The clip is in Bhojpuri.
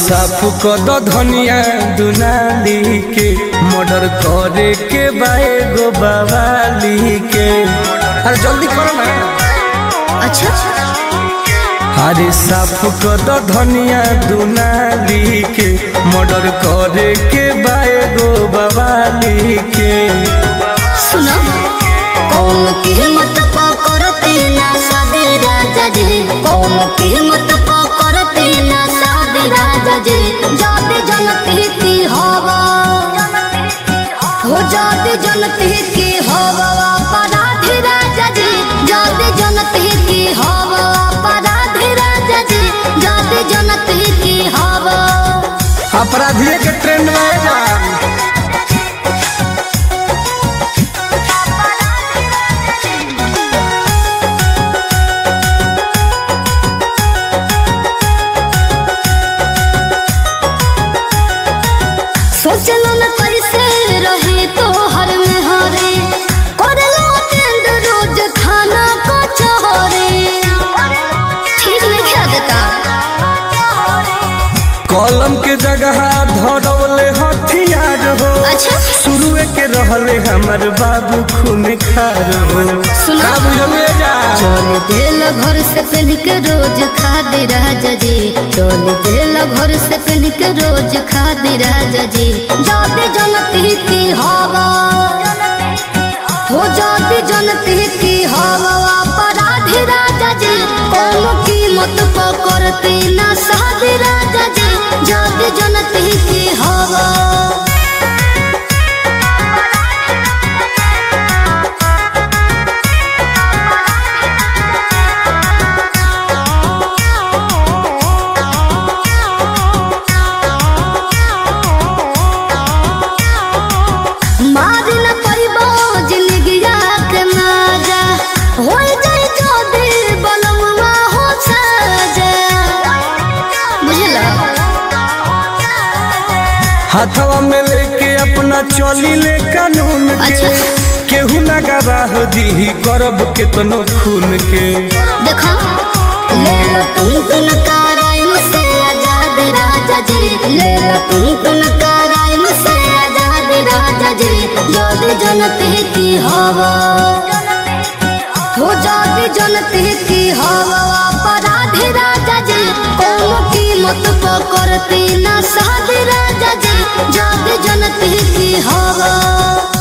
साफ कर दो धनिया दुनाली के मर्डर करे के बाए गो बवाली के अरे जल्दी करो ना अच्छा अरे साफ कर दो धनिया दुनाली के मर्डर करे के बाए गो बवाली के सुनो कौन कीमत पकड़ते ना सादे राजा जी कौन कीमत पकड़ते ना सादे राजा जी जाते जनते की हवा हो जाते जनते की हवा अपराधी राजा जी जाते जनते की हवा अपराधी राजा जी जाते जनते की हवा अपराधिये के ट्रेंड में जा सोचलो न कैसे रहे तो हर में हरे करलो टेंड रोज खाना को चहरे ठीक नहीं खा देता कलम के जगह धरौले हथियार हो अच्छा शुरुए के रहले हमर बाबू खून खार हो सुना। का बुझले जा चल दिल घर से पहन के रोज खा दे राजा जी चल दिल घर से पहन के रोज खा दे राजा जी जाते जनती की हवा हो जाती जनती की हवा अपराधी राजा जी कौन कीमत पकड़ते ना साधे राजा जी जाते जनती की हवा मारी न परिबो जिंदगिया के माजा हो जाई जो दिल बनवा हो साजा बुझला हाथवा में लेके अपना चली ले कानून के अच्छा। केहू ना गवाह दी करब केतनो खून के देखो ले लो तुम तुम कराइम से आजाद राजा जी ले लो तुम तुम कराइम से आजाद राजा जी जोद जनते की हवा हो जाती जनते की हवा अपराधी राजा जी कौन कीमत पकड़ती ना साधे राजा जी जाते जनते की हवा